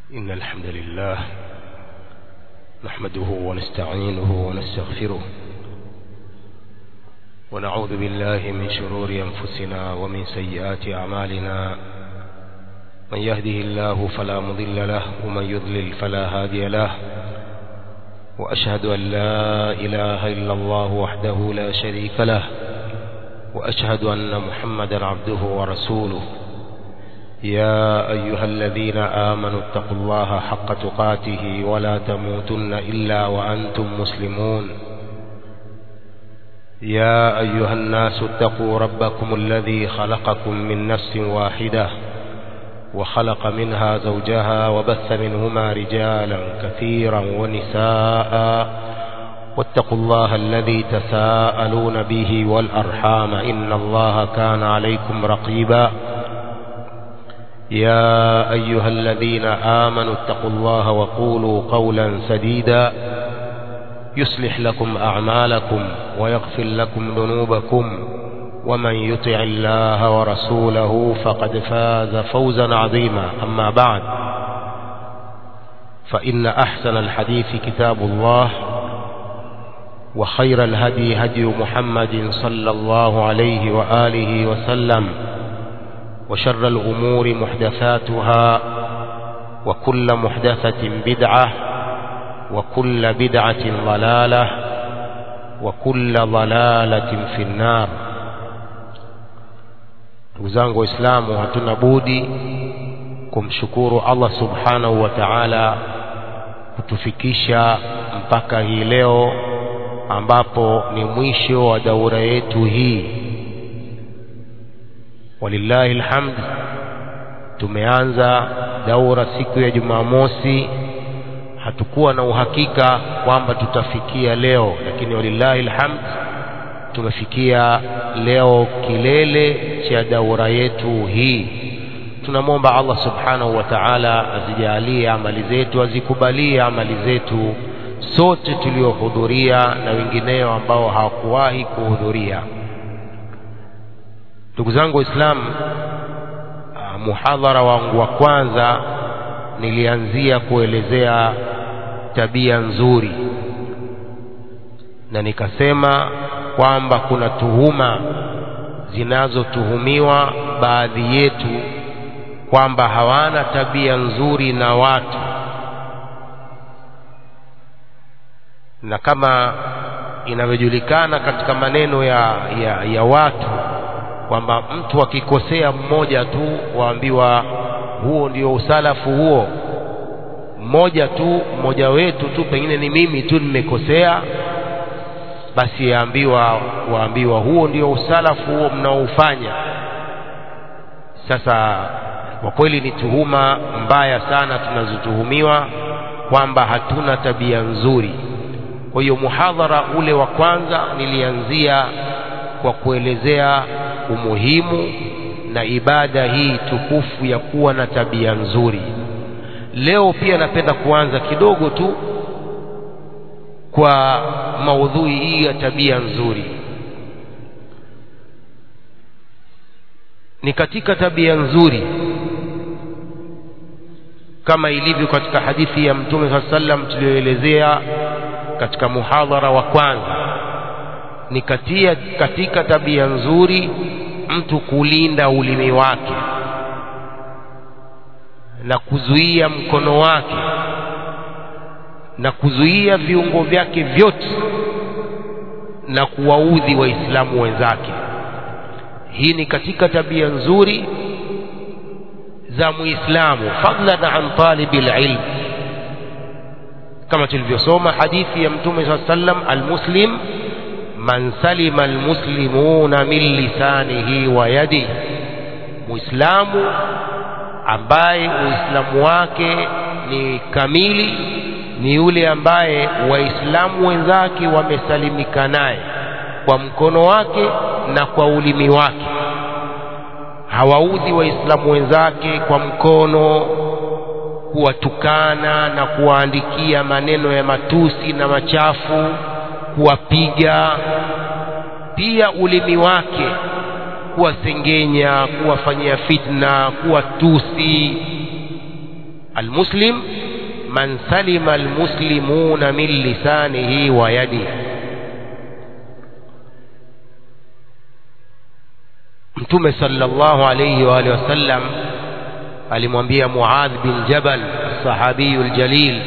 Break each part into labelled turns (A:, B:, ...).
A: إن الحمد لله نحمده ونستعينه ونستغفره ونعوذ بالله من شرور أنفسنا ومن سيئات أعمالنا من يهده الله فلا مضل له ومن يضلل فلا هادي له وأشهد أن لا إله إلا الله وحده لا شريك له وأشهد أن محمدا عبده ورسوله يا أيها الذين آمنوا اتقوا الله حق تقاته ولا تموتن إلا وأنتم مسلمون يا أيها الناس اتقوا ربكم الذي خلقكم من نفس واحدة وخلق منها زوجها وبث منهما رجالا كثيرا ونساء واتقوا الله الذي تساءلون به والأرحام إن الله كان عليكم رقيبا يا أيها الذين آمنوا اتقوا الله وقولوا قولا سديدا يصلح لكم أعمالكم ويغفر لكم ذنوبكم ومن يطع الله ورسوله فقد فاز فوزا عظيما أما بعد فإن أحسن الحديث كتاب الله وخير الهدي هدي محمد صلى الله عليه وآله وسلم وشر الأمور محدثاتها وكل محدثة بدعة وكل بدعة ضلالة وكل ضلالة في النار ndugu zangu waislamu hatuna budi kumshukuru allah subhanahu wa taala kutufikisha mpaka hii leo ambapo ni mwisho wa daura yetu hii walillahi lhamd tumeanza daura siku ya jumamosi hatukuwa na uhakika kwamba tutafikia leo lakini walillahi lhamd tumefikia leo kilele cha daura yetu hii tunamwomba allah subhanahu wa taala azijalie amali zetu azikubalie amali zetu sote tuliohudhuria na wengineo ambao hawakuwahi kuhudhuria ndugu zangu waislamu muhadhara wangu wa kwanza nilianzia kuelezea tabia nzuri na nikasema kwamba kuna tuhuma zinazotuhumiwa baadhi yetu kwamba hawana tabia nzuri na watu na kama inavyojulikana katika maneno ya, ya, ya watu kwamba mtu akikosea mmoja tu waambiwa huo ndio usalafu huo mmoja tu mmoja wetu tu pengine ni mimi tu nimekosea basi yaambiwa waambiwa huo ndio usalafu huo mnaoufanya sasa kwa kweli ni tuhuma mbaya sana tunazotuhumiwa kwamba hatuna tabia nzuri kwa hiyo muhadhara ule wa kwanza nilianzia kwa kuelezea umuhimu na ibada hii tukufu ya kuwa na tabia nzuri leo pia napenda kuanza kidogo tu kwa maudhui hii ya tabia nzuri ni katika tabia nzuri kama ilivyo katika hadithi ya mtume saa sallam tuliyoelezea katika muhadhara wa kwanza ni katia, katika tabia nzuri mtu kulinda ulimi wake na kuzuia mkono wake na kuzuia viungo vyake vyote na kuwaudhi waislamu wenzake hii ni katika tabia nzuri za muislamu fadlan an talibi lilm kama tulivyosoma hadithi ya mtume saa sallam almuslim man salima almuslimuna min lisanihi wa yadihi muislamu ambaye uislamu wake ni kamili ni yule ambaye waislamu wenzake wamesalimika naye kwa mkono wake na kwa ulimi wake hawaudhi waislamu wenzake kwa mkono kuwatukana na kuwaandikia maneno ya matusi na machafu kuwapiga pia ulimi wake kuwasengenya kuwafanyia fitna kuwatusi almuslim man salima almuslimuna min lisanihi wa yadihi mtume sallallahu alayhi wa alihi wasallam alimwambia Muadh bin Jabal sahabiyu aljalil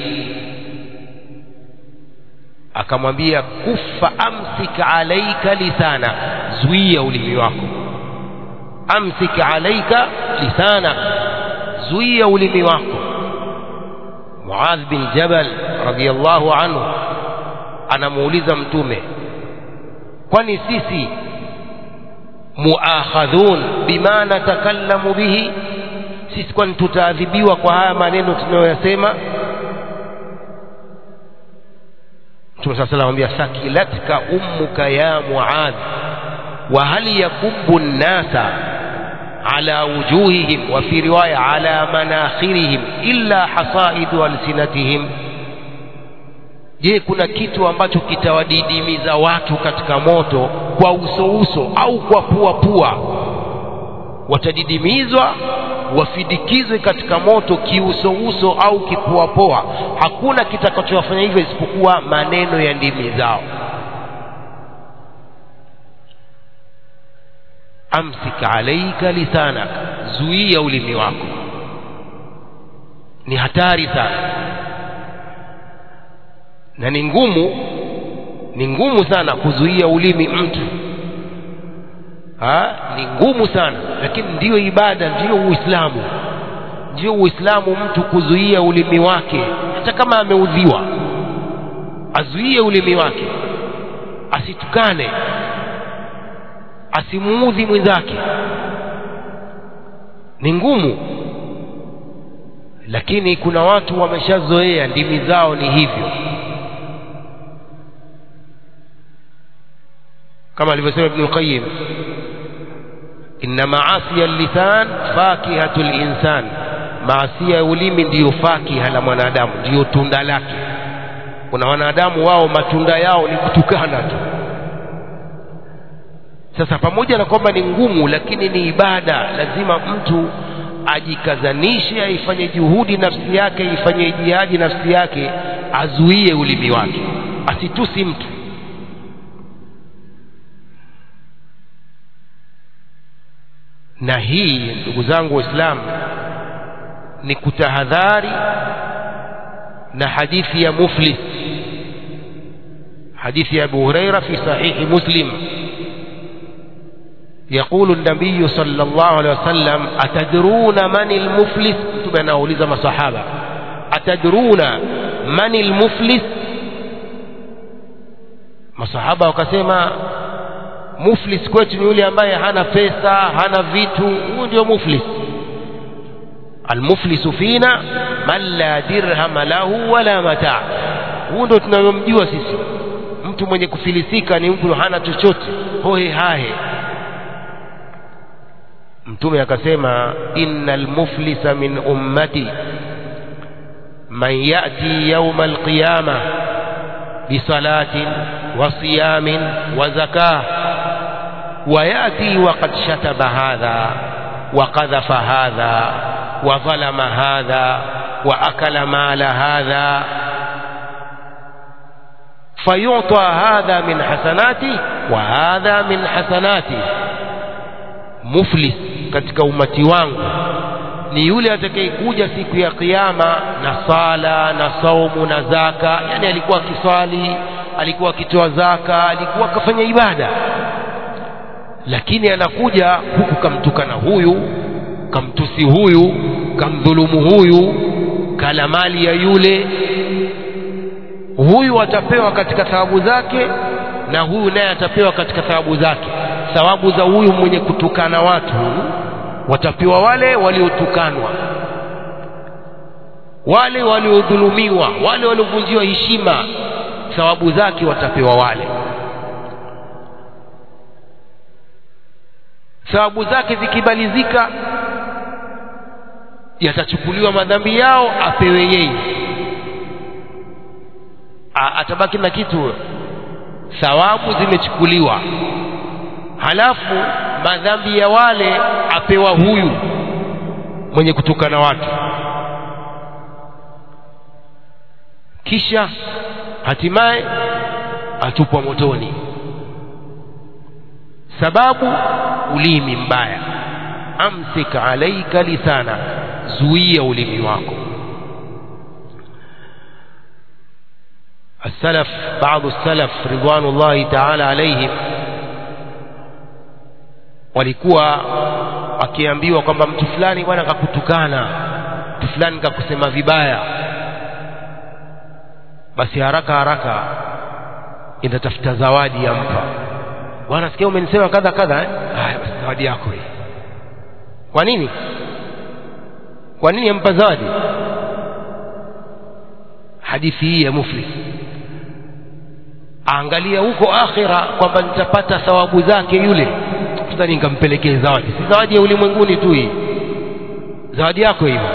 A: akamwambia kufa amsik alaika lisana zuia ulimi wako amsik alaika lisana zuia ulimi wako Muadh bin Jabal radiyallahu anhu anamuuliza mtume kwani sisi muakhadhun bima natakallamu bihi sisi kwani tutaadhibiwa kwa haya maneno tunayoyasema Mtume sasa anamwambia sakilatka ummuka ya Muadh wa hal yakubbu an-nasa ala wujuhihim wa fi riwaya ala manakhirihim illa hasaidu alsinatihim je kuna kitu ambacho kitawadidimiza watu katika moto kwa uso uso au kwa pua pua watadidimizwa wafidikizwe katika moto kiuso uso au kipuapoa hakuna kitakachowafanya hivyo isipokuwa maneno ya ndimi zao amsik alaika lisanak zuia ulimi wako ni hatari sana na ni ngumu ni ngumu sana kuzuia ulimi mtu ha? ni ngumu sana lakini ndiyo ibada ndiyo uislamu ndiyo uislamu mtu kuzuia ulimi wake hata kama ameudhiwa azuie ulimi wake asitukane asimuudhi mwenzake ni ngumu lakini kuna watu wameshazoea ndimi zao ni hivyo kama alivyosema Ibn Qayyim inna maasiya lisan fakihatu linsan maasia ya ulimi ndiyo fakiha la mwanadamu ndiyo tunda lake kuna wanadamu wao matunda yao ni kutukana tu sasa pamoja na kwamba ni ngumu lakini ni ibada lazima mtu ajikazanishe aifanye juhudi nafsi yake ifanye jihadi nafsi yake azuie ulimi wake asitusi mtu na hii ndugu zangu waislamu ni kutahadhari na hadithi ya muflis hadithi ya abu huraira fi sahihi muslim يقول النبي صلى الله عليه وسلم أتدرون من المفلس تبعنا أوليز صحابة أتدرون من المفلس masahaba wakasema muflis kwetu ni yule ambaye hana pesa hana vitu huyu ndio muflis almuflisu fina man la dirhama lahu wala mataa huyu ndio tunayomjua sisi mtu mwenye kufilisika ni mtu hana chochote hohe hahe mtume akasema innal muflisa min ummati man yati yauma alqiyama bisalatin wa siyamin wa zakah ويأتي وقد شتم هذا وقذف هذا وظلم هذا وأكل مال هذا فيعطى هذا من حسناته وهذا من حسناته مفلس katika umati wangu ni yule atakayekuja siku ya kiyama na sala na saumu na zaka yani alikuwa akiswali alikuwa akitoa zaka alikuwa akafanya ibada lakini anakuja huku kamtukana huyu kamtusi huyu kamdhulumu huyu kala mali ya yule huyu atapewa katika thawabu zake na huyu naye atapewa katika thawabu zake thawabu za huyu mwenye kutukana watu watapewa wale waliotukanwa wale waliodhulumiwa wale waliovunjiwa heshima thawabu zake watapewa wale thawabu zake zikibalizika yatachukuliwa madhambi yao apewe yeye atabaki na kitu thawabu zimechukuliwa halafu madhambi ya wale apewa huyu mwenye kutukana watu kisha hatimaye atupwa motoni sababu ulimi mbaya amsik alaika lisana zuia ulimi wako السلف بعض السلف رضوان الله تعالى عليهم walikuwa wakiambiwa kwamba mtu fulani bwana kakutukana mtu fulani kakusema vibaya basi haraka haraka inatafuta zawadi yampa bwana sikia umenisema kadha kadha eh? haya basi zawadi yako hii kwa nini kwa nini ampa zawadi hadithi hii ya muflis aangalia huko akhira kwamba nitapata thawabu zake yule tutani nikampelekee zawadi si zawadi ya ulimwenguni tu hii zawadi yako hiyo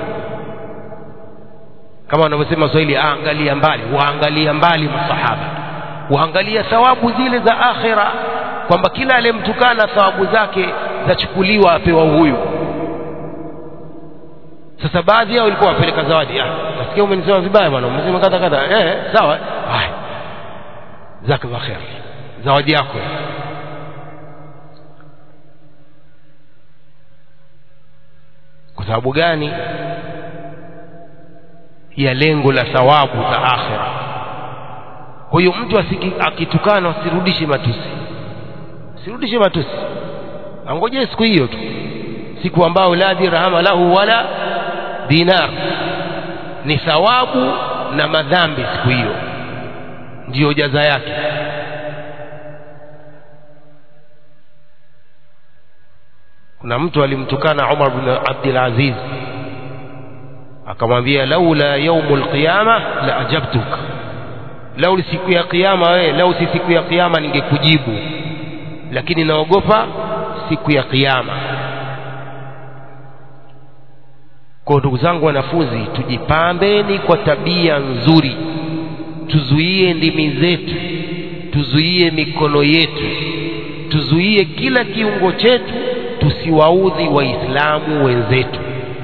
A: kama wanavyosema Swahili aangalia mbali waangalia mbali masahaba waangalia thawabu zile za akhira kwamba kila aliyemtukana thawabu zake zachukuliwa apewa huyu sasa baadhi yao walikuwa wapeleka zawadi ah nasikia umenisema vibaya bwana umesema kadha kadha eh sawa haya jazakallah khair zawadi yako kwa sababu gani ya lengo la thawabu za akhira huyo mtu akitukana asirudishe matusi asirudishe matusi angojee siku hiyo tu siku ambayo la dirhama lahu wala dinar ni thawabu na madhambi siku hiyo ndiyo jaza yake kuna mtu alimtukana Umar bin Abdul Aziz akamwambia laula yaumul qiyama la ajabtuk lau siku ya kiyama wewe lau si siku ya kiyama ningekujibu lakini naogopa siku ya kiyama kwa ndugu zangu wanafunzi tujipambeni kwa tabia nzuri tuzuie ndimi zetu tuzuie mikono yetu tuzuie kila kiungo chetu tusiwaudhi waislamu wenzetu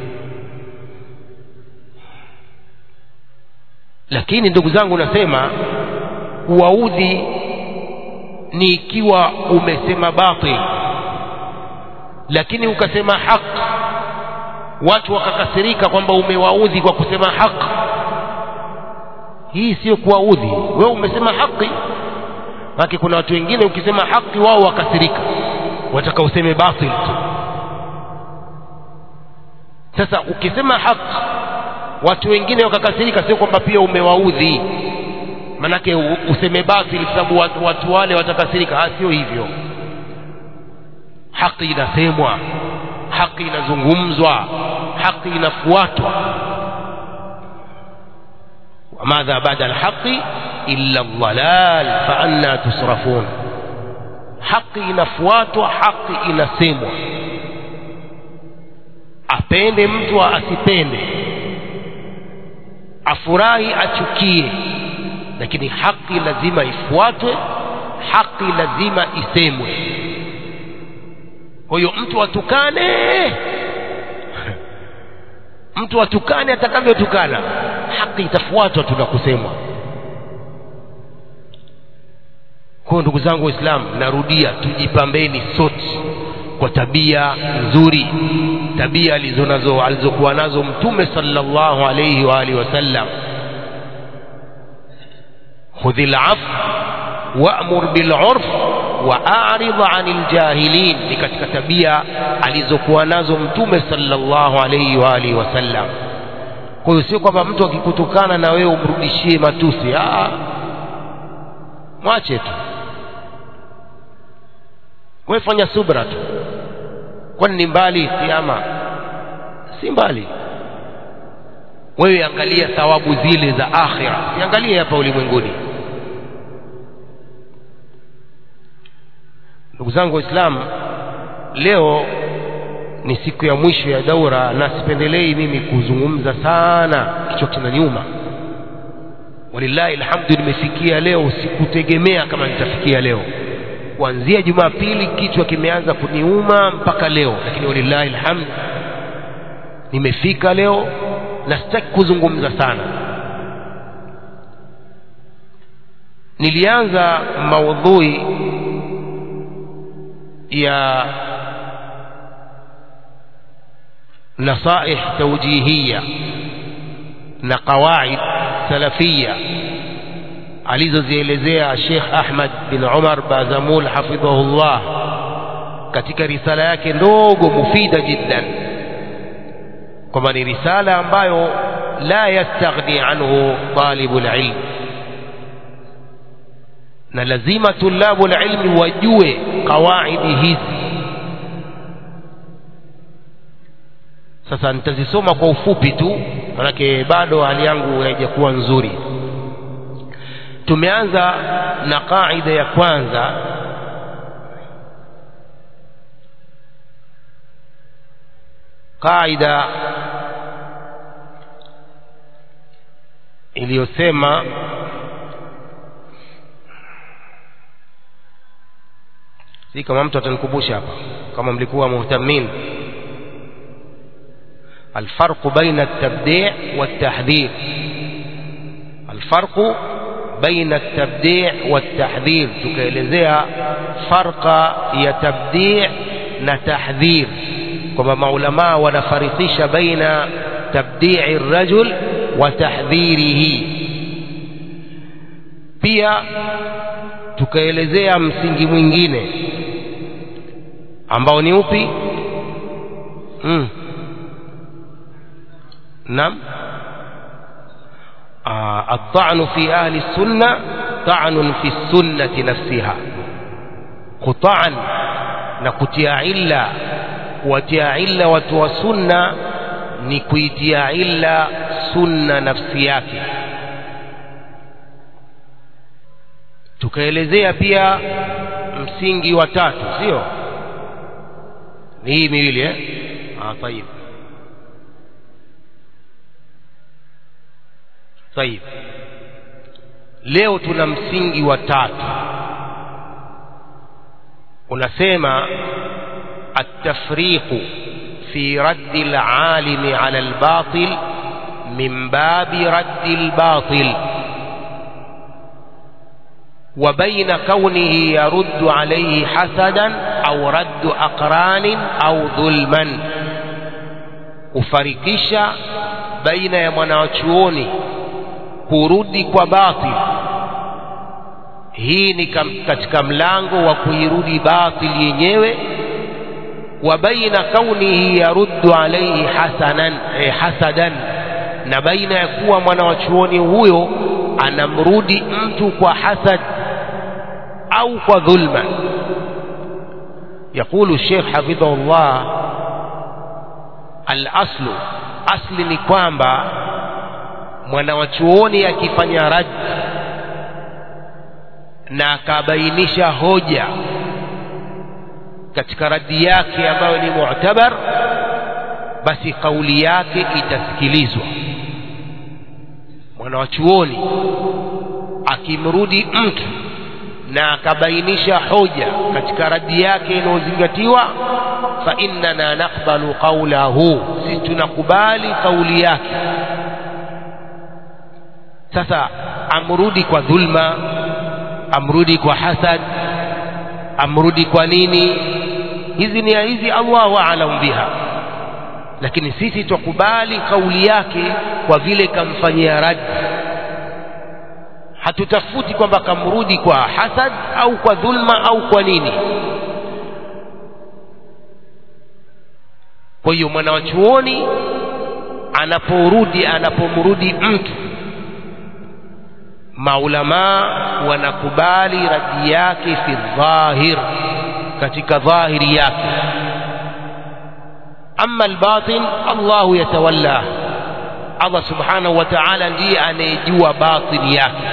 A: lakini ndugu zangu nasema kuwaudhi ni ikiwa umesema batil lakini ukasema haki watu wakakasirika kwamba umewaudhi kwa kusema haki hii sio kuwaudhi wewe umesema haki lakini kuna watu wengine ukisema haki wao wakasirika wataka useme batil tu sasa ukisema haki watu wengine wakakasirika sio kwamba pia umewaudhi manake useme batil sababu watu, watu wale watakasirika sio hivyo haki inasemwa haki inazungumzwa haki inafuatwa وماذا بعد الحق إلا الضلال فأنا تصرفون haki inafuatwa haki inasemwa apende mtu asipende afurahi achukie lakini haki lazima ifuatwe haki lazima isemwe kwa hiyo mtu atukane mtu atukane atakavyotukana haki itafuatwa tu na kusemwa kwa ndugu zangu waislamu narudia tujipambeni sote kwa tabia nzuri tabia alizonazo alizokuwa nazo mtume sallallahu alayhi wa alihi wasallam khudhil af wa'mur bil urf wa'arid 'anil jahilin ni katika tabia alizokuwa nazo mtume sallallahu alayhi wa alihi wasallam kwa hiyo sio kwamba mtu akikutukana na wewe umrudishie matusi ah mwache tu wewe fanya subra tu kwani ni mbali kiama si mbali wewe angalia thawabu zile za akhira siangalie hapa ulimwenguni ndugu zangu waislamu leo ni siku ya mwisho ya daura na sipendelei mimi kuzungumza sana kichwa kinaniuma walillahi alhamdu nimefikia leo sikutegemea kama nitafikia leo kuanzia jumapili kichwa kimeanza kuniuma mpaka leo lakini walillahi alhamd nimefika leo na sitaki kuzungumza sana nilianza maudhui ya nasaih tawjihia na qawaid salafia alizozielezea Sheikh Ahmad bin Umar Bazamul hafidhahullah katika risala yake ndogo mufida jiddan kwamba ni risala ambayo la yastaghni anhu talibul ilm na lazima tulabu ilmi wajue qawaidi hizi sasa nitazisoma kwa ufupi tu manake bado hali yangu haijakuwa nzuri tumeanza na qaida ya kwanza qaida iliyosema si kama mtu atanikumbusha hapa kama mlikuwa muhtamin الفرق بين التبديع والتحذير الفرق بين التبديع والتحذير tukaelezea farqa ya tabdi' na tahdhir kwamba maulamaa wanafarikisha baina tabdi'i rajul wa tahdhirihi pia tukaelezea msingi mwingine ambao ni upi mm. نعم آه الطعن في أهل السنة طعن في السنة نفسها قطعا نكتيا علا وتيا علا وتوى سنة نكويتيا علا سنة نفسياك tukaelezea pia msingi wa tatu sio ni hii miwili eh ah tayib طيب leo tuna msingi wa tatu unasema التفريق في رد العالم على الباطل من باب رد الباطل وبين كونه يرد عليه حسدا أو رد أقران أو ظلما kufarikisha baina ya mwanachuoni kurudi kwa batil hii ni katika mlango wa kuirudi batil yenyewe wa baina kaunihi yaruddu alaihi hasanan eh, hasadan na baina ya kuwa mwanawachuoni huyo anamrudi mtu kwa hasad au kwa dhulma يقول الشيخ حفظه الله الأصل أصل ni kwamba mwanawachuoni akifanya rad na akabainisha hoja katika radi yake ambayo ni mu'tabar basi kauli yake itasikilizwa mwanawachuoni akimrudi mtu na akabainisha hoja katika radi yake inayozingatiwa fa innana naqbalu qawlahu sisi tunakubali kauli yake sasa amrudi kwa dhulma amrudi kwa hasad amrudi kwa nini hizi ni hizi Allahu aalam biha lakini sisi tukubali kauli yake kwa vile kamfanyia rad hatutafuti kwamba kamrudi kwa hasad au kwa dhulma au kwa nini kwa hiyo mwanawachuoni anaporudi anapomrudi mtu maulamaa wanakubali radi yake fi dhahir katika dhahiri yake ama albatin allahu yatawalla allah subhanahu wa taala ndiye anayejua batini yake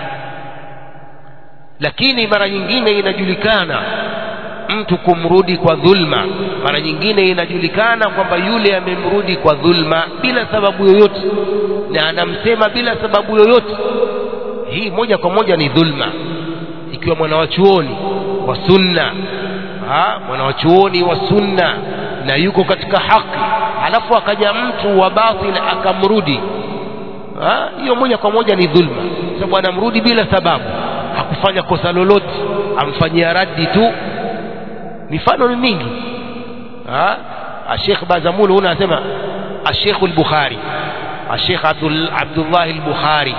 A: lakini mara nyingine inajulikana mtu kumrudi kwa dhulma mara nyingine inajulikana kwamba yule amemrudi kwa dhulma bila sababu yoyote na anamsema bila sababu yoyote hii moja kwa moja ni dhulma ikiwa mwanawachuoni wa sunna mwanawachuoni wa sunna na yuko katika haki halafu akaja mtu wa batil akamrudi hiyo moja kwa moja ni dhulma sababu anamrudi bila sababu hakufanya kosa lolote amfanyia raddi tu mifano ni mingi Sheikh Bazamul huna anasema Sheikh al-Bukhari Sheikh Abdul Abdullah al-Bukhari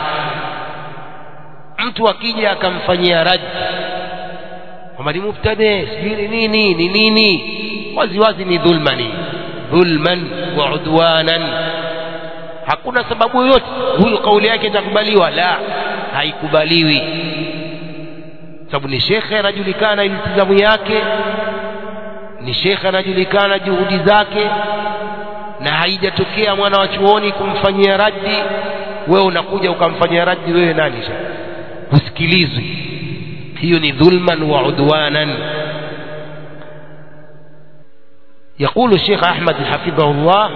A: mtu akija akamfanyia raddi kwamba ni mubtadi sijui ni nini ni nini wazi wazi ni dhulmani dhulman wa udwanan hakuna sababu yoyote huyu kauli yake itakubaliwa la haikubaliwi sababu ni shekhe anajulikana iltizamu yake ni shekhe anajulikana juhudi zake na haijatokea mwana wa chuoni kumfanyia raddi wewe unakuja ukamfanyia raddi wewe nani sha husikilizwi hiyo ni dhulman wa udwanan يقول الشيخ أحمد حفظه الله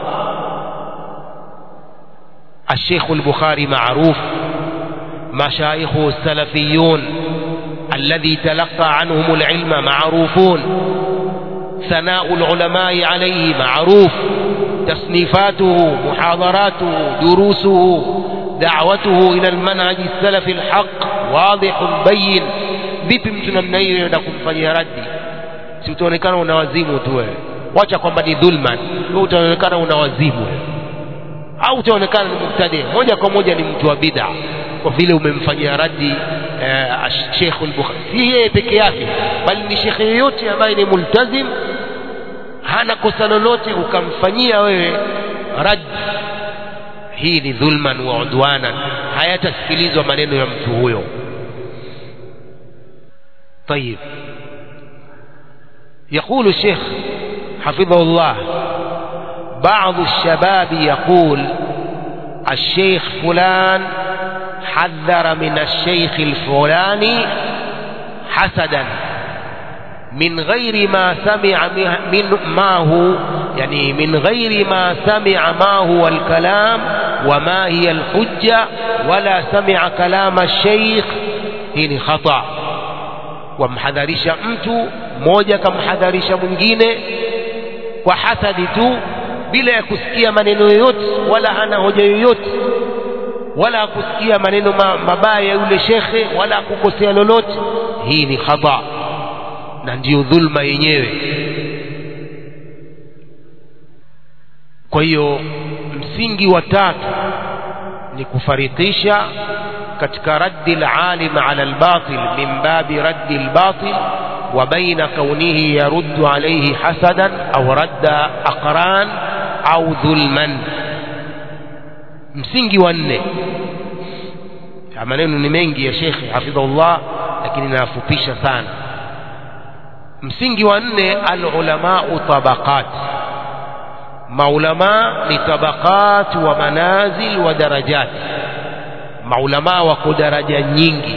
A: الشيخ البخاري معروف مشايخه السلفيون الذي تلقى عنهم العلم معروفون ثناء العلماء عليه معروف تصنيفاته محاضراته دروسه دعوته إلى المنهج السلفي الحق واضح بين vipi mtu namna hiyo enda kumfanyia raddi si utaonekana una wazimu tu wewe wacha kwamba ni dhulman wewe utaonekana una wazimu au utaonekana ni mubtadi moja kwa moja ni mtu wa bid'a kwa vile umemfanyia raddi eh, Sheikh al-Bukhari si yeye peke yake bali ni shekhe yeyote ambaye ni multazim hana kosa lolote ukamfanyia wewe raddi hii ni dhulman wa udwanan hayatasikilizwa maneno ya mtu huyo طيب يقول الشيخ حفظه الله بعض الشباب يقول الشيخ فلان حذر من الشيخ الفلاني حسدا من غير ما سمع من ما هو يعني من غير ما سمع ما هو الكلام وما هي الحجة ولا سمع كلام الشيخ هنا خطأ wamhadharisha mtu mmoja kamhadharisha mwingine kwa hasadi tu bila ya kusikia maneno yoyote wala hana hoja yoyote wala kusikia maneno mabaya ya yule shekhe wala kukosea lolote hii ni khata na ndiyo dhulma yenyewe kwa hiyo msingi wa tatu ni kufarikisha katika raddi alalim ala albatil min babi raddi albatil wa baina kaunihi yaruddu alayhi hasadan au radda aqran au dhulman msingi wa nne maneno ni mengi ya shekhe hafidhahullah lakini nayafupisha sana msingi wa nne alulamau tabaqat maulama ni tabaqat wa manazil wa darajat maulama wako daraja nyingi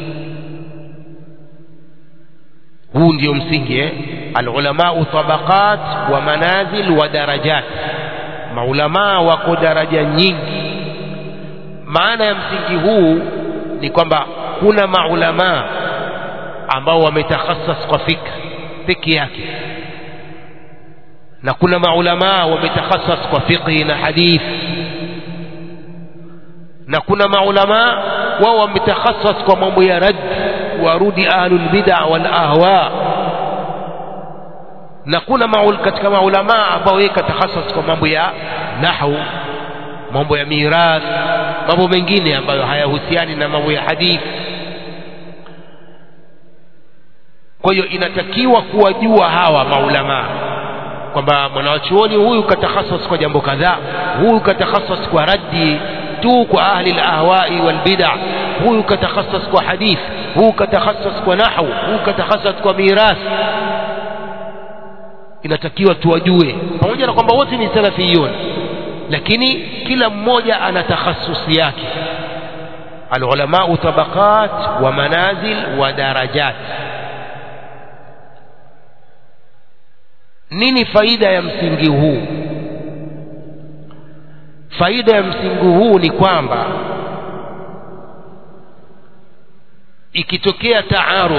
A: huu ndio msingi eh? alulamau tabaqat wa manazil wa darajat maulama wako daraja nyingi maana ya msingi huu ni kwamba kuna maulama ambao wametakhasas kwa fikra peke yake na kuna maulama wametakhasas kwa fiqhi na hadith na kuna maulama wao wametakhasas kwa mambo ya rad warudi ahlul bid'a wal ahwa na kuna maul katika maulama ambao yeye katakhasas kwa mambo ya nahwu mambo ya mirath mambo mengine ambayo hayahusiani na mambo ya hadithi kwa hiyo inatakiwa kuwajua hawa maulama kwamba mwanawachuoni huyu katakhasas kwa jambo kadhaa huyu katakhasas kwa raddi tu kwa ahli lahwai walbida huyu katakhasas kwa hadith huyu katakhasas kwa nahwu huyu katakhasas kwa mirath inatakiwa tuwajue pamoja na kwamba wote ni salafiyun lakini kila mmoja ana takhasusi yake alulamau tabaqat wa manazil wa darajat nini faida ya msingi huu faida ya msingi huu ni kwamba ikitokea taarud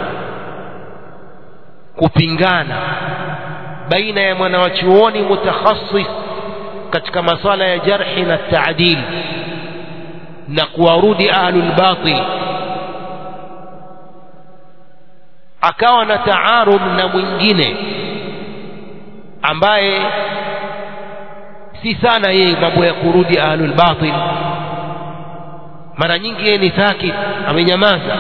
A: kupingana baina ya mwanawachuoni mutakhasis katika masala ya jarhi na taadil na kuwarudi ahlul batil akawa na taarud na mwingine ambaye si sana yeye mambo ya kurudi ahlul batil mara nyingi yeye ni sakit amenyamaza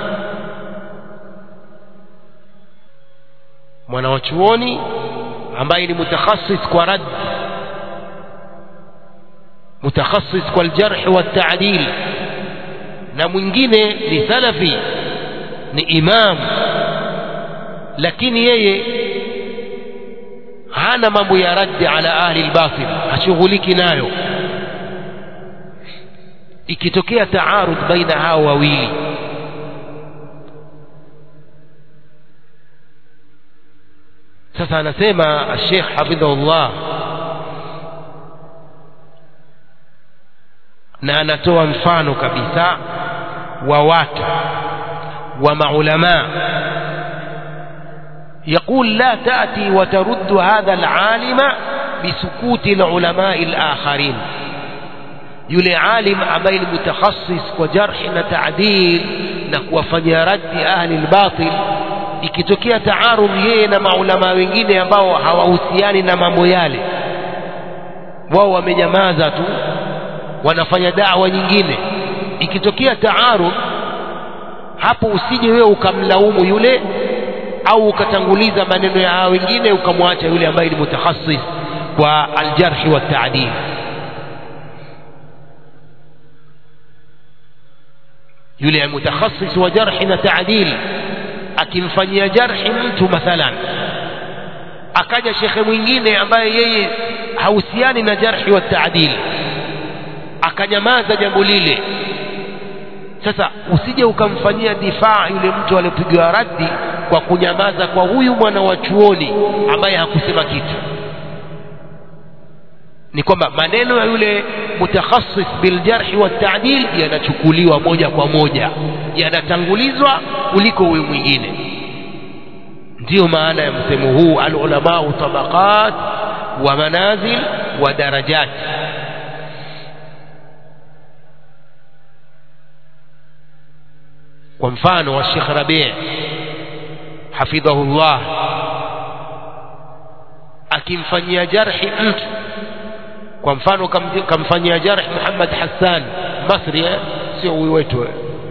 A: mwana wa chuoni ambaye ni mutakhasis kwa rad mutakhasis kwa aljarh wa taadil na mwingine ni salafi ni imam lakini yeye hana mambo ya raddi ala ahli albatil hashughuliki nayo ikitokea taarud baina hao wawili sasa anasema Sheikh hafidhahullah na anatoa mfano kabisa wa watu wa maulama يقول لا تأتي وترد هذا العالم بسكوت العلماء الآخرين yule alim ambaye ni mutakhasis kwa jarhi na taadil na kuwafanyia raddi ahli lbatil ikitokea taarudh yeye na maulama wengine ambao hawahusiani na mambo yale wao wamenyamaza tu wanafanya dawa nyingine ikitokea taarudh hapo usije wewe ukamlaumu yule au ukatanguliza maneno ya hao wengine ukamwacha yule ambaye ni mutakhasis kwa aljarhi wa taadil yule mutakhasis wa jarhi na taadil akimfanyia jarhi mtu mathalan akaja shekhe mwingine ambaye yeye hahusiani na jarhi wa taadil akanyamaza jambo lile sasa usije ukamfanyia difaa yule mtu aliyopigwa raddi kwa kunyamaza kwa huyu mwana wa chuoni ambaye hakusema kitu ni kwamba maneno ya yule mutakhasis biljarhi wa taadil yanachukuliwa moja kwa moja yanatangulizwa kuliko huyu mwingine ndiyo maana ya msemo huu alulamau tabaqat wa manazil wa darajat kwa mfano wa Sheikh Rabi' hafidhahullah akimfanyia jarhi mtu kwa mfano kamfanyia jarh Muhammad Hassan Masri eh? sio huyu wetu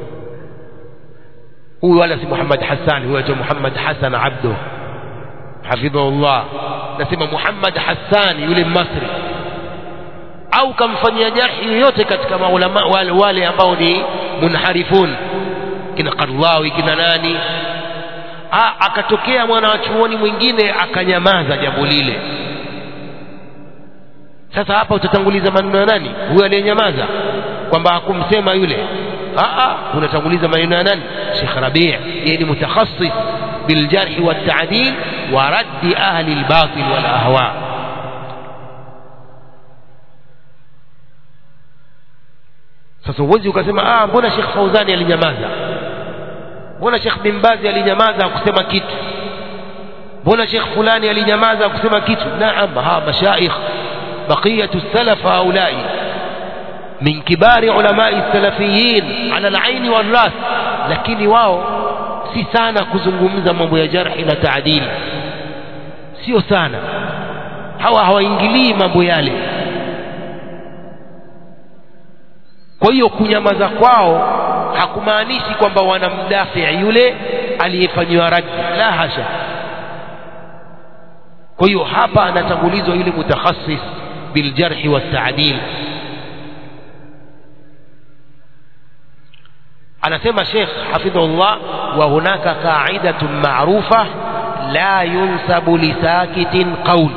A: huyu wala si Muhammad Hassan huyu aitwa Muhammad Hassan Abdu hafidhahullah nasema Muhammad Hassan yule Masri au kamfanyia jarhi yoyote katika maulama wale, wale ambao ni munharifun kina Qardawi kina nani ha, akatokea mwana wa chuoni mwingine akanyamaza jambo lile sasa hapa utatanguliza maneno ya nani huyo aliyenyamaza kwamba hakumsema yule aa unatanguliza maneno ya nani Sheikh Rabi' yeye ni mutakhasis biljarh wa ta'dil wa radd ahli albatil wal ahwa sasa uwezi ukasema ah mbona Sheikh Fauzani alinyamaza mbona Sheikh bin Baz alinyamaza hakusema kitu mbona Sheikh fulani alinyamaza hakusema kitu naam ha mashaikh بقية السلف هؤلاء من كبار علماء السلفيين على العين والراس lakini wao si sana kuzungumza mambo ya jarhi na taadili sio sana hawa hawaingilii mambo yale kwa hiyo kunyamaza kwao hakumaanishi kwamba wanamdafi yule aliyefanyiwa raddi la hasha kwa hiyo hapa anatangulizwa yule mutakhasis بالجرح والتعديل anasema Sheikh hafidhullah wa hunaka qa'idatun ma'rufa la yunsabu li sakitin qawl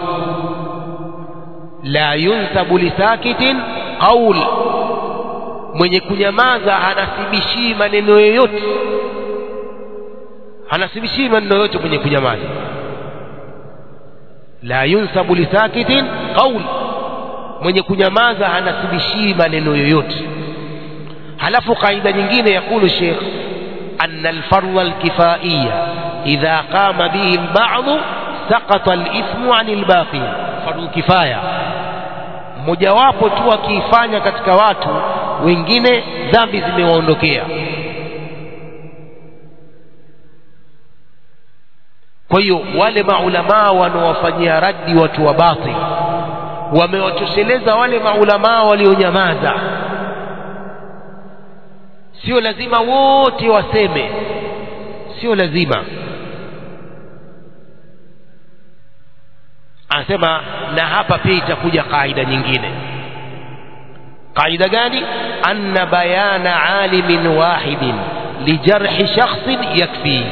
A: la yunsabu li sakitin qawl mwenye kunyamaza hanasibishii maneno yoyote hanasibishii maneno yoyote mwenye kunyamaza la yunsabu li sakitin qawl mwenye kunyamaza hanasibishii maneno yoyote halafu kaida nyingine yakulu sheikh أن الفرض الكفائية إذا قام به البعض سقط الإثم عن الباقي فرض كفاية mojawapo tu akiifanya katika watu wengine dhambi zimewaondokea
B: kwa hiyo wale maulamaa wanaowafanyia raddi watu wa batil wamewatosheleza wale maulamaa walionyamaza sio lazima wote waseme sio lazima anasema na hapa pia itakuja kaida nyingine kaida gani anna bayana alimin wahidin lijarhi shakhsin yakfi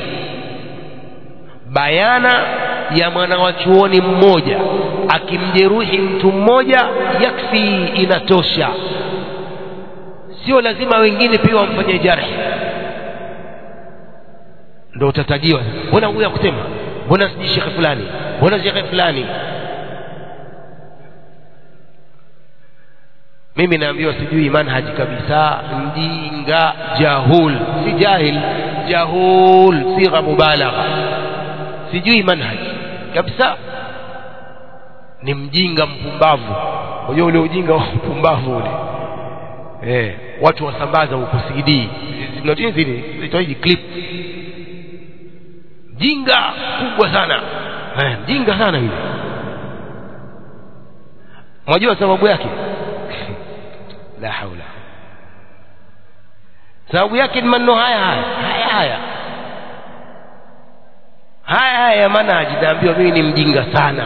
B: bayana ya mwanawachuoni mmoja akimjeruhi mtu mmoja yakfi inatosha sio lazima wengine pia wamfanye jarhi ndo utatajiwa mbona huyu akusema mbona sijui shekhe fulani mbona shekhe fulani mimi naambiwa sijui manhaji kabisa mjinga jahul si jahil jahul sigha mubalagha sijui manhaji kabisa ni mjinga mpumbavu unajua ule ujinga wa mpumbavu ule eh watu wasambaza huko CD zinatini zile zitoaji clip jinga kubwa sana eh mjinga sana yule mwajua sababu yake la haula sababu yake ni maneno haya haya haya haya haya haya ya manhaji naambiwa mimi ni mjinga sana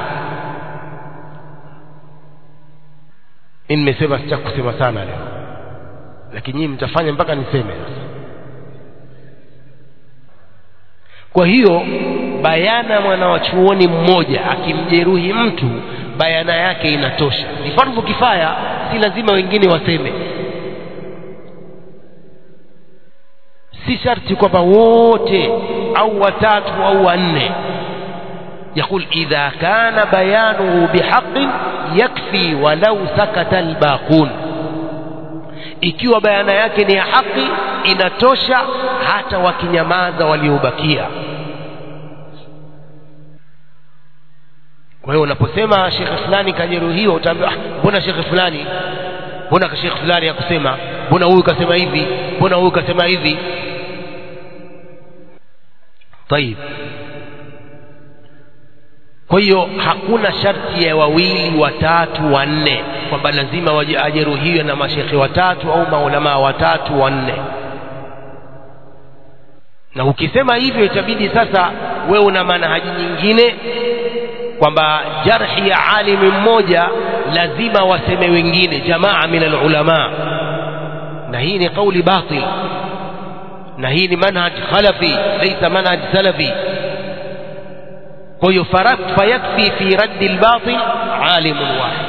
B: mimi nimesema sitaki kusema sana leo lakini nyinyi mtafanya mpaka niseme sasa kwa hiyo bayana mwanawachuoni mmoja akimjeruhi mtu bayana yake inatosha ni fardhu kifaya si lazima wengine waseme si sharti kwamba wote au watatu au wanne يقول إذا كان بيانه بحق يكفي ولو سكت الباقون ikiwa bayana yake ni ya haki inatosha hata wakinyamaza waliobakia kwa hiyo unaposema shekhe fulani kajeruhiwa utaambiwa ah, mbona shekhe fulani mbona shekhe fulani hakusema mbona huyu kasema hivi mbona huyu kasema hivi tayib kwa hiyo hakuna sharti ya wawili watatu wanne kwamba lazima ajeruhiwe na mashekhe watatu au maulamaa watatu wanne na ukisema hivyo itabidi sasa wewe una manhaji nyingine kwamba jarhi ya alimi mmoja lazima waseme wengine jamaa min alulama na hii ni kauli batil na hii ni manhaj khalafi laysa manhaj salafi kwa hiyo fayakfi fi raddi albatil alimun wahid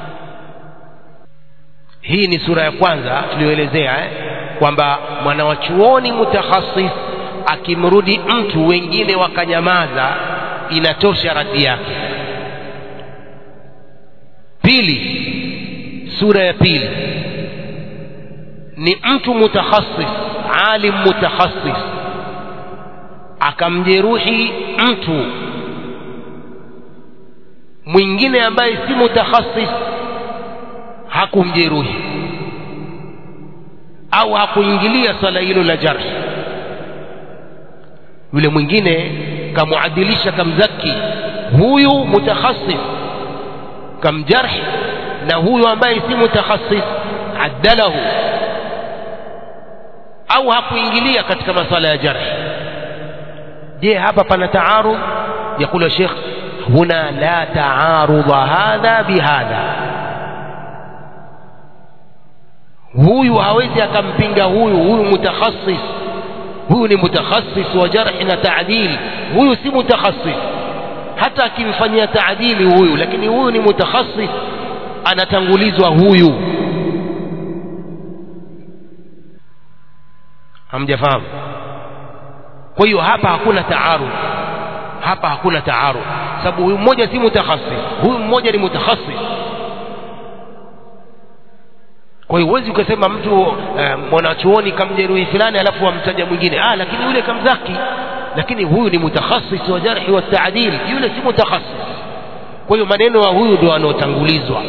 B: hii ni sura ya kwanza tuliyoelezea eh? kwamba mwanawachuoni mutakhasis akimrudi mtu wengine wakanyamaza inatosha raddi yake pili sura ya pili ni mtu mutakhasis alim mutakhasis akamjeruhi mtu mwingine ambaye si mutakhasis hakumjeruhi au hakuingilia swala hilo la jarhi yule mwingine kamuadilisha kamzaki huyu mutakhasis kamjarhi na huyu ambaye si mutakhasis addalahu au hakuingilia katika masala ya jarhi je hapa pana taarud يقول الشيخ هنا لا تعارض هذا بهذا huyu hawezi akampinga huyu huyu mutakhasis huyu ni mutakhasis wa jarhi na taadili huyu si mutakhasis hata akimfanyia taadili huyu lakini huyu ni mutakhasis anatangulizwa huyu hamjafahamu kwa hiyo hapa hakuna taarud hapa hakuna taarud sababu huyu mmoja si mutakhasis huyu mmoja ni mutakhasis kwa hiyo huwezi ukasema mtu eh, mwanachuoni kamjeruhi fulani alafu wamtaja mwingine ah lakini yule kamzaki lakini huyu ni mutakhasis wa jarhi wa taadil yule si mutakhasis kwa hiyo maneno ya huyu ndio anaotangulizwa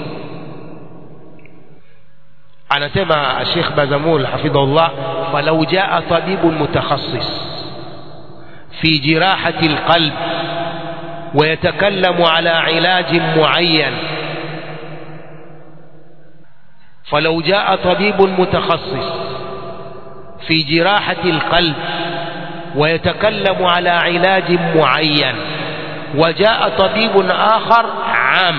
B: anasema Sheikh Bazamul hafidhahullah falau jaa tabibun mutakhasis في جراحة القلب ويتكلم على علاج معين فلو جاء طبيب متخصص في جراحة القلب ويتكلم على علاج معين وجاء طبيب آخر عام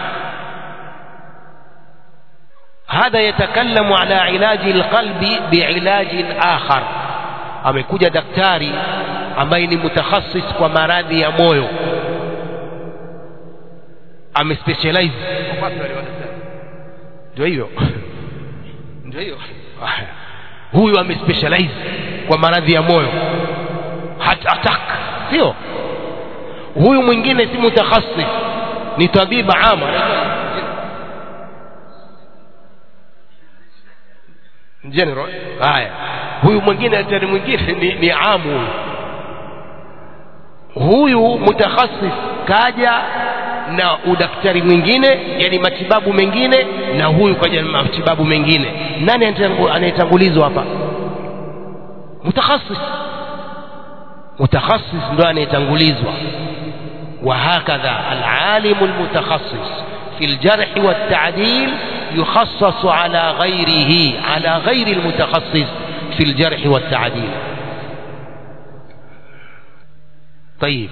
B: هذا يتكلم على علاج القلب بعلاج آخر amekuja daktari ambaye ni mutakhasis kwa maradhi ya moyo amespecialize ndio hiyo ndio hiyo huyu amespecialize kwa maradhi ya moyo heart attack sio huyu mwingine si mutakhasis ni tabiba ama general haya huyu mwingine daktari mwingine ni, ni amu huyu huyu mutakhasis kaja na udaktari mwingine yani matibabu mengine na huyu kaja na matibabu mengine nani anayetangulizwa hapa mutakhasis mutakhasis ndo anayetangulizwa وهكذا العالم المتخصص في الجرح والتعديل يخصص على غيره على غير المتخصص في الجرح والتعديل طيب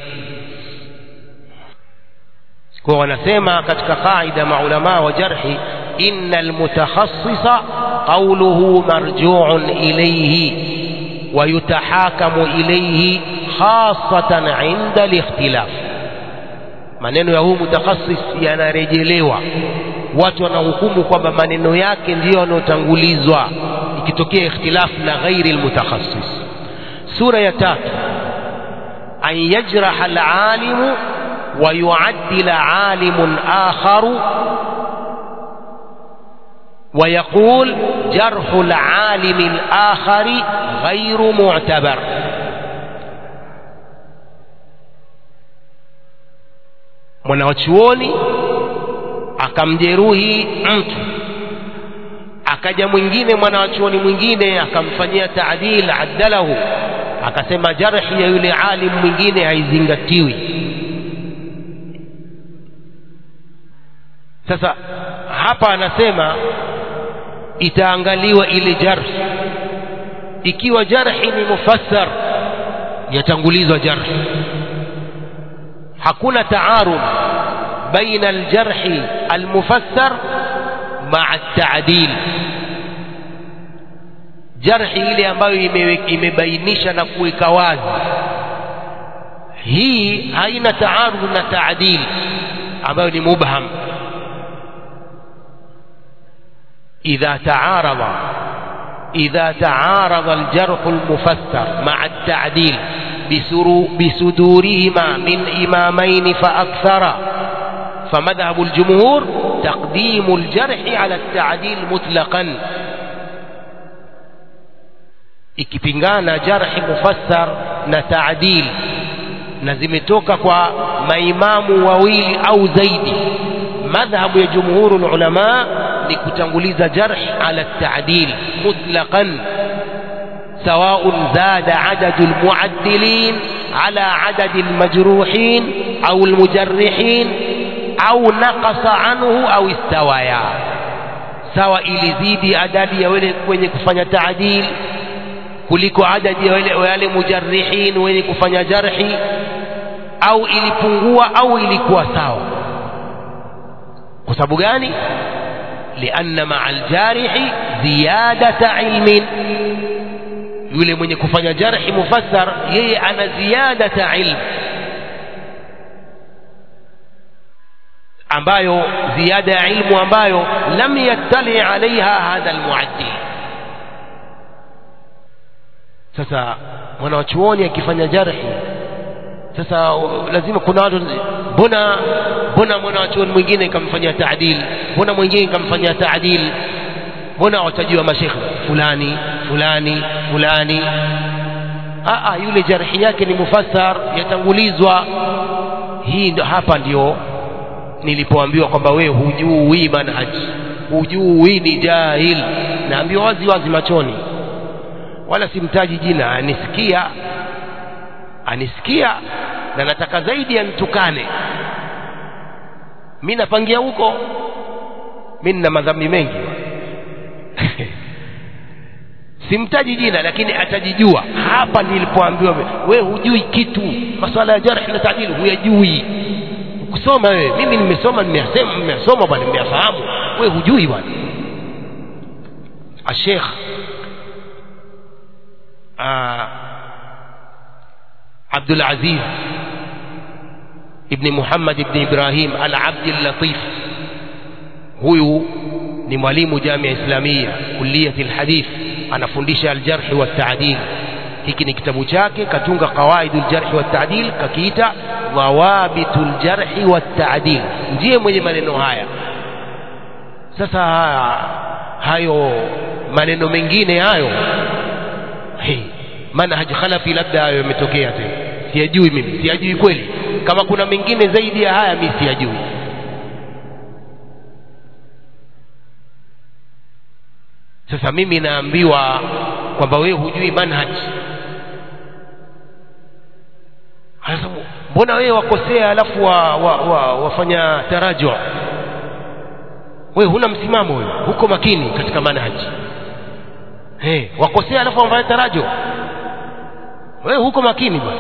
B: kwa wanasema katika qaida maulama wa jarhi inna almutakhassisa qawluhu marju'un ilayhi wa yutahakamu ilayhi khasatan 'inda al-ikhtilaf maneno ya huu mutakhasis yanarejelewa watu wanahukumu kwamba maneno yake ndiyo yanayotangulizwa ikitokea ikhtilafu na ghairi almutakhasis sura ya tatu an yajraha alalimu wa yuaddila alimun akharu ويقول جرح العالم الآخر غير معتبر mwanawachuoni akamjeruhi mtu akaja mwingine mwanawachuoni mwingine akamfanyia taadil addalahu akasema jarhi ya yule alim mwingine haizingatiwi sasa hapa anasema itaangaliwa ile jarhi ikiwa jarhi ni mufassar yatangulizwa jarhi hakuna taarud baina aljarhi almufassar maa altadil jarhi ile ambayo imebainisha na kuweka wazi hii haina taarud na taadil ambayo ni mubham idha taarada إذا تعارض الجرح المفسر مع التعديل بصدورهما من إمامين فأكثر فمذهب الجمهور تقديم الجرح على التعديل مطلقا ikipingana jarhi mufassar na taadil na zimetoka kwa maimamu wawili au zaidi madhhabu ya jumhuru lulama ni kutanguliza jarh ala taadil mutlaqan سواء زاد عدد المعدلين على عدد المجروحين أو المجرحين أو نقص عنه أو استوايا sawa ilizidi adadi ya wale wenye kufanya taadil kuliko adadi ya wale wale mujarrihin wenye kufanya jarhi au ilipungua au ilikuwa sawa kwa sababu gani lianna maa aljarihi ziyadata ilmin yule mwenye kufanya jarhi mufassar yeye ana ziyadata ilm ambayo ziada ya ilmu ambayo lam yattali alaiha hadha almuaddi sasa mwanawachuoni akifanya jarhi sasa lazima kuna watu mbona mbona mwanawachuoni mwingine kamfanyia taadil mbona mwingine kamfanyia taadil mbona watajiwa mashekhe fulani fulani fulani Aa, yule jarhi yake ni mufassar yatangulizwa hii ndo hapa ndio nilipoambiwa kwamba wewe hujui manhaji hujui ni jahil naambiwa wazi wazi machoni wala simtaji jina nisikia anisikia na nataka zaidi anitukane mi napangia huko mi nina madhambi mengi simtaji jina lakini atajijua hapa nilipoambiwa we hujui kitu masuala ya jarhi na taadili huyajui kusoma wewe mimi nimesoma nimeyasema nimeyasoma bwana nimeyafahamu we hujui bwana الشيخ آه عبد العزيز ابن محمد ابن إبراهيم العبد اللطيف هو ni mwalimu jamia islamia kulliyati lhadith anafundisha aljarhi waltaadil hiki ni kitabu chake katunga qawaidu ljarhi waltaadil kakiita dhawabitu ljarhi waltaadil ndiye mwenye maneno haya sasa hayo maneno mengine hayo hey, manhaj khalafi labda hayo yametokea tena siyajui mimi siyajui kweli kama kuna mengine zaidi ya haya mi siyajui sasa mimi naambiwa kwamba wewe hujui manhaj sasa mbona wewe wakosea alafu wa, wa, wa, wafanya tarajua wewe huna msimamo wewe huko makini katika manhaji hey, wakosea alafu wafanya tarajo wewe huko makini bwana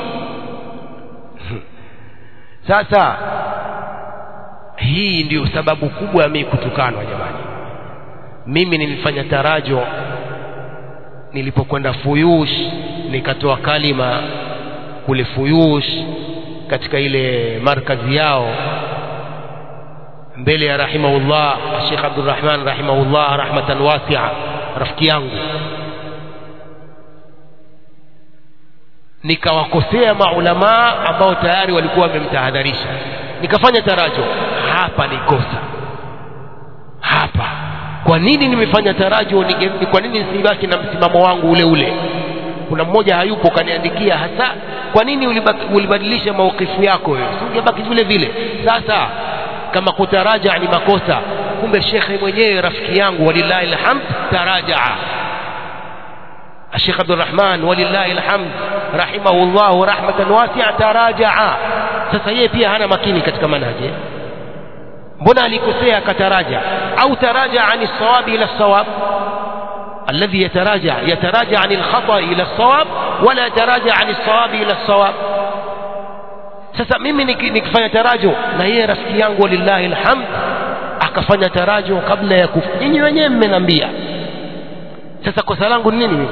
B: sasa hii ndio sababu kubwa ya mimi kutukanwa jamani mimi nilifanya tarajo nilipokwenda fuyush nikatoa kalima kule fuyush katika ile markazi yao mbele ya rahimahullah Sheikh Abdurrahman rahimahullah rahmatan wasi'a rafiki yangu nikawakosea maulamaa ambao tayari walikuwa wamemtahadharisha nikafanya tarajo hapa ni kosa hapa kwa nini nimefanya tarajo ni kwa nini nisibaki na msimamo wangu ule ule kuna mmoja hayupo kaniandikia hasa kwa nini ulibadilisha maukifu yako wewe ungebaki vile vile sasa kama kutaraja ni makosa kumbe shekhe mwenyewe rafiki yangu walillahi alhamd tarajaa الشيخ عبد الرحمن ولله الحمد رحمه الله رحمة واسعة تراجع sasa yeye pia hana makini katika manhaji mbona alikosea akataraja au taraja ani sawabi ila sawab الذي يتراجع يتراجع عن الخطأ إلى الصواب ولا يتراجع عن الصواب إلى الصواب sasa mimi nikifanya tarajo na yeye rafiki yangu walillahi alhamd akafanya tarajo kabla ya kufa nyinyi wenyewe mmenambia sasa kosa langu ni nini mimi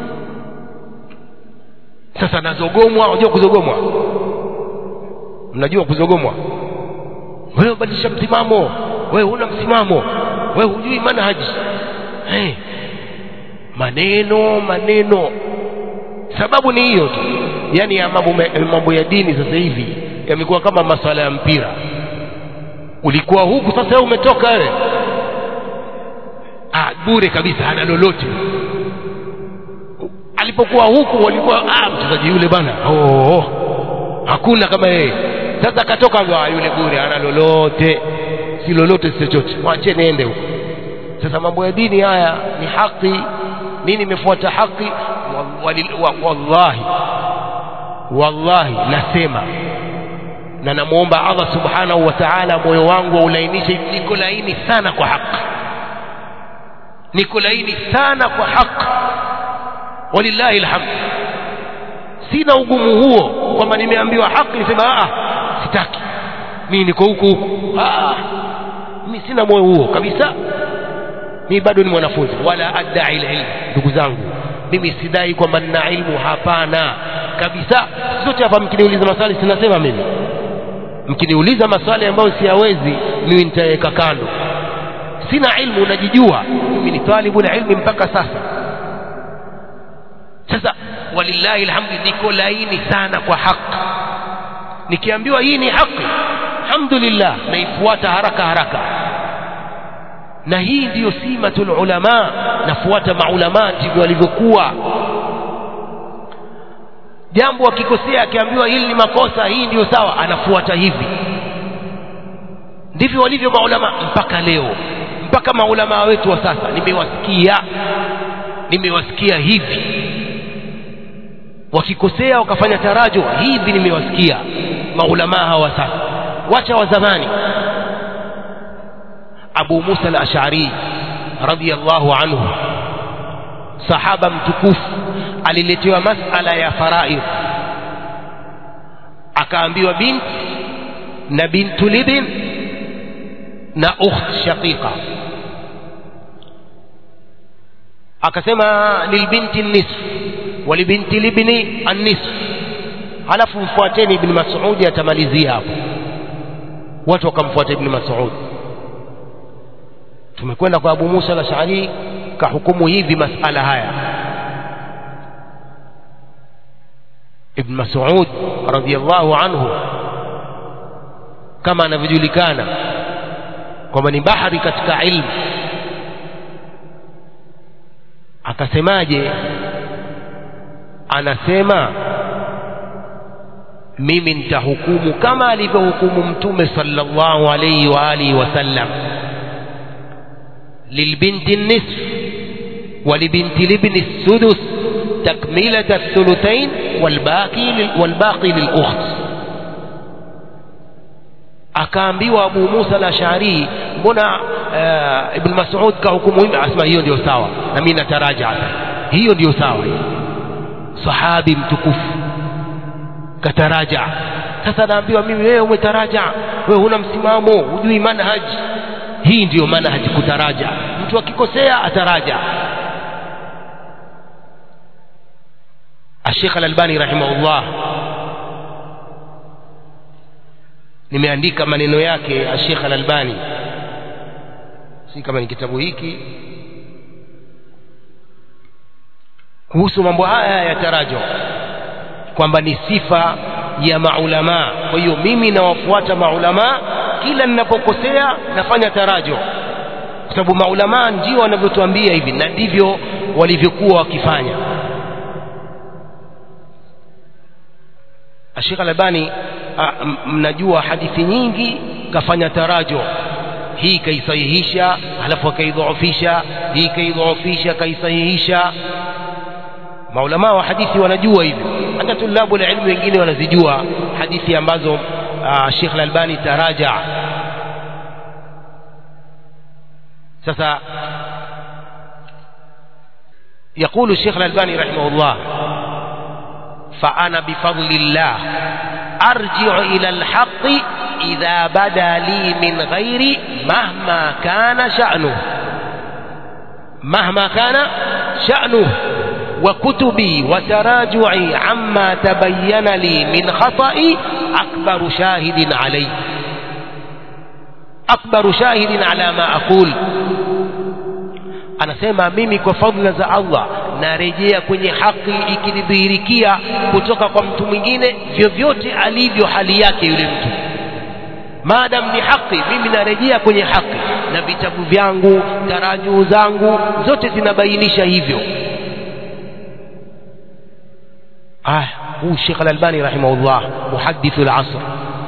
B: sasa nazogomwa unajua kuzogomwa mnajua kuzogomwa wewe badilisha msimamo wewe huna msimamo wewe hujui manhaji hey. maneno maneno sababu ni hiyo tu yani ya mambo, mambo ya dini sasa hivi yamekuwa kama maswala ya mpira ulikuwa huku sasa wewe umetoka wewe ah bure kabisa hana lolote alipokuwa huku walikuwa ah mchezaji yule bana oh, oh. hakuna kama yeye sasa akatoka ah, yule bure hana lolote si lolote si chochote mwache niende huko sasa mambo ya dini haya ni haki mimi nimefuata haki wallahi wallahi nasema na namwomba Allah subhanahu wa ta'ala moyo wangu aulainishe niko laini sana kwa haki niko laini sana kwa haki walillahi alhamd sina ugumu huo kwamba nimeambiwa haki nisema ah sitaki mimi niko huku huku ah mimi sina moyo huo kabisa mimi bado ni mwanafunzi wala adai ilmu ndugu zangu mimi sidai kwamba nina ilmu hapana kabisa sote hapa mkiniuliza maswali sinasema mimi mkiniuliza maswali ambayo siyawezi mimi nitaweka kando sina ilmu najijua mimi ni talibu ilmi mpaka sasa sasa walillahi alhamdu niko laini sana kwa haki nikiambiwa hii ni haki alhamdulillah naifuata haraka haraka na hii ndiyo simatul ulama nafuata maulama ndivyo walivyokuwa jambo akikosea akiambiwa hili ni makosa hii ndiyo sawa anafuata hivi ndivyo walivyo maulama mpaka leo mpaka maulama wetu wa sasa nimewasikia nimewasikia hivi wakikosea wakafanya tarajo hivi nimewasikia maulamaa hawa sasa wacha wa zamani abu musa al-ash'ari radiyallahu anhu sahaba mtukufu aliletewa masala ya faraidh akaambiwa binti na bintu libin na ukht shaqiqa akasema lilbinti nisf walibinti libni annisf halafu mfuateni ibn masudi atamalizia hapo watu wakamfuata ibn masud tumekwenda kwa abu musa al-ash'ari kahukumu hivi masala haya ibn masud radiyallahu anhu kama anavyojulikana kwamba ni bahari katika ilmu akasemaje anasema mimi nitahukumu kama alivyohukumu mtume sallallahu alayhi wa alihi wasallam lilbinti nisf walibinti libni السدس تكملة الثلثين والباقي والباقي للأخت akaambiwa Abu Musa al-Ash'ari mbona uh, Ibn Mas'ud kahukumu hivi asema hiyo ndio sawa na mimi nataraja hiyo ndio sawa sahabi mtukufu kataraja sasa naambiwa mimi wewe umetaraja wewe huna msimamo hujui manhaji hii ndiyo manhaji kutaraja mtu akikosea ataraja الشيخ الألباني رحمه الله nimeandika maneno yake Sheikh Al-Albani si kama ni kitabu hiki kuhusu mambo haya ya tarajo kwamba ni sifa ya maulama kwa hiyo mimi nawafuata maulama kila ninapokosea nafanya tarajo kwa sababu maulama ndio wanavyotuambia hivi na ndivyo walivyokuwa wakifanya Sheikh Al-Albani mnajua hadithi nyingi kafanya tarajo hii kaisahihisha halafu akaidhoofisha hii kaidhoofisha kaisahihisha maulama wa hadithi wanajua hivyo hata tulabu la ilmu wengine wanazijua hadithi ambazo uh, Sheikh Al-Albani taraja sasa يقول الشيخ الألباني رحمه الله فأنا بفضل الله أرجع إلى الحق إذا بدا لي من غيري مهما كان شأنه مهما كان شأنه وكتبي وتراجعي عما تبين لي من خطئي أكبر شاهد علي أكبر شاهد على ما أقول anasema mimi kwa fadhila za Allah narejea kwenye haki ikinidhihirikia kutoka kwa mtu mwingine vyovyote alivyo hali yake yule mtu maadam ni haki mimi narejea kwenye haki na vitabu vyangu tarajuu zangu zote zinabainisha hivyo ah huu Sheikh Al-Albani rahimahullah muhaddithu al-asr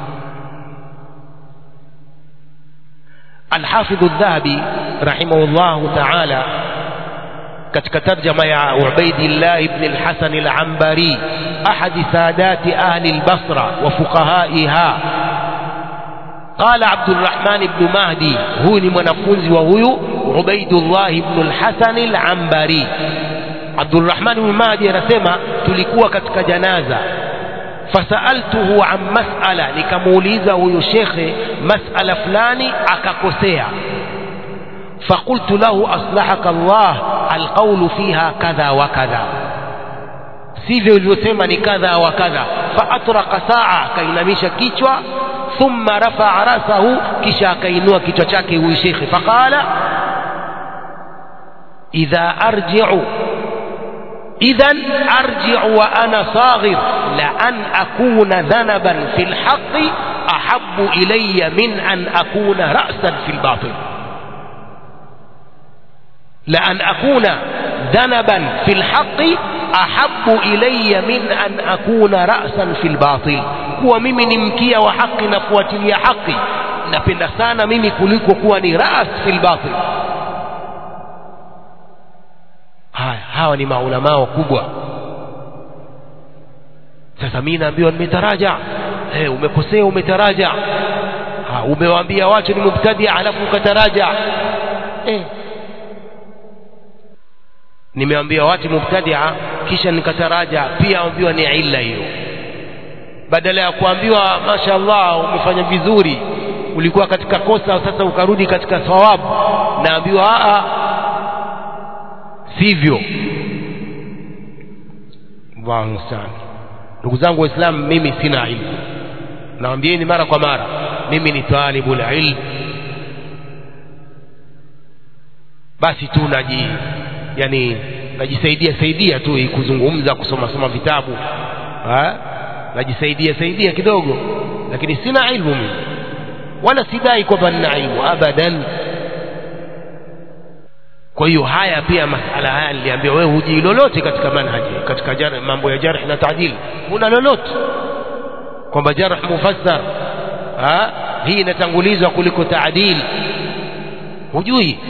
B: الحافظ الذهبي رحمه الله تعالى katika tarjama ya Ubaidillah ibn al-Hasan al-Ambari ahad sadat ahli al-Basra wa fuqahaiha قال عبد الرحمن بن مهدي هو ni mwanafunzi wa huyu Ubaidullah ibn al-Hasan al-Ambari Abdulrahman ibn Mahdi anasema tulikuwa katika janaza fasaltuhu an mas'ala nikamuuliza huyu shekhe mas'ala fulani akakosea فقلت له أصلحك الله القول فيها كذا وكذا sivyo ulivyosema ni kadha wa kadha faatraka saa akainamisha kichwa thumma rafaa rasahu kisha akainua kichwa chake huyu shekhe faqala idha arji'u idhan arji'u wa ana saghir la an akuna dhanaban fil haqqi ahabbu ilayya min an akuna ra'san fil batil لأن أكون ذنبا في الحق أحب إلي من أن أكون رأسا في الباطل kuwa mimi ni mkia wa haki na kuatilia haki napenda sana mimi kuliko kuwa ni ras fil batil haya hawa ni maulamaa wakubwa sasa mimi naambiwa nimetaraja hey, umekosea umetaraja ha, umewaambia watu ni mubtadia alafu ukataraja eh. nimeambia watu mubtadia kisha nikataraja pia ambiwa ni illa hiyo badala ya kuambiwa mashaallah umefanya vizuri ulikuwa katika kosa sasa ukarudi katika thawabu naambiwa a sivyo Allahu sana ndugu zangu waislamu mimi sina ilmu naambieni mara kwa mara mimi ni talibul ilm basi tu naji yani najisaidia saidia tu kuzungumza kusoma soma vitabu ha? najisaidia saidia kidogo lakini sina ilmu mimi wala sidai kwamba nina ilmu abadan kwa hiyo haya pia masala haya niliambia wewe hujui lolote katika manhaji katika jar, mambo ya jarh na taadil huna lolote kwamba jarh mufassar ha? hii inatangulizwa kuliko taadil hujui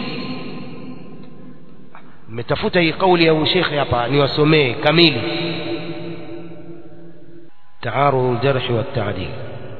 B: mmetafuta hii kauli ya shekhe hapa niwasomee kamili تعارض الجرح والتعديل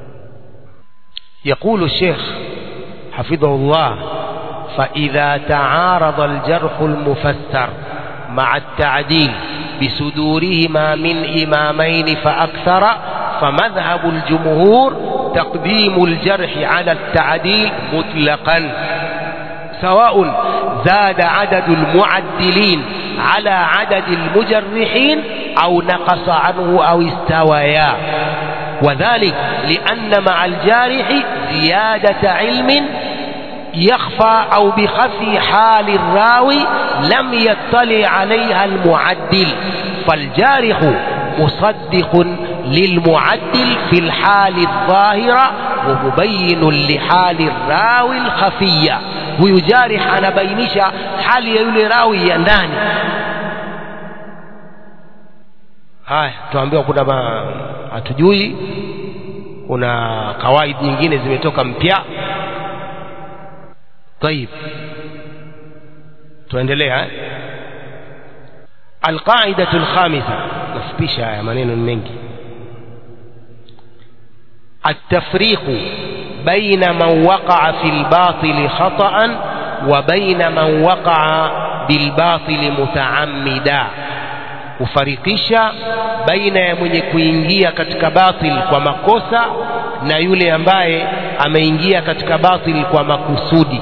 B: يقول الشيخ حفظه الله فإذا تعارض الجرح المفسر مع التعديل بصدورهما من إمامين فأكثر فمذهب الجمهور تقديم الجرح على التعديل مطلقا سواء زاد عدد المعدلين على عدد المجرحين أو نقص عنه أو استويا وذلك لأن مع الجارح زيادة علم يخفى أو بخفي حال الراوي لم يطلع عليها المعدل فالجارح مصدق للمعدل في الحال الظاهرة ومبين لحال الراوي الخفية ويجارح أنا بينش حال يولي راوي ينداني haya tuambiwa kuna ma, hatujui kuna kawaidi nyingine zimetoka mpya طيب tuendelea القاعدة الخامسة نفبش يا منين منك التفريق بين من وقع في الباطل خطأ وبين من وقع بالباطل متعمدا kufarikisha baina ya mwenye kuingia katika batil kwa makosa na yule ambaye ameingia katika batil kwa makusudi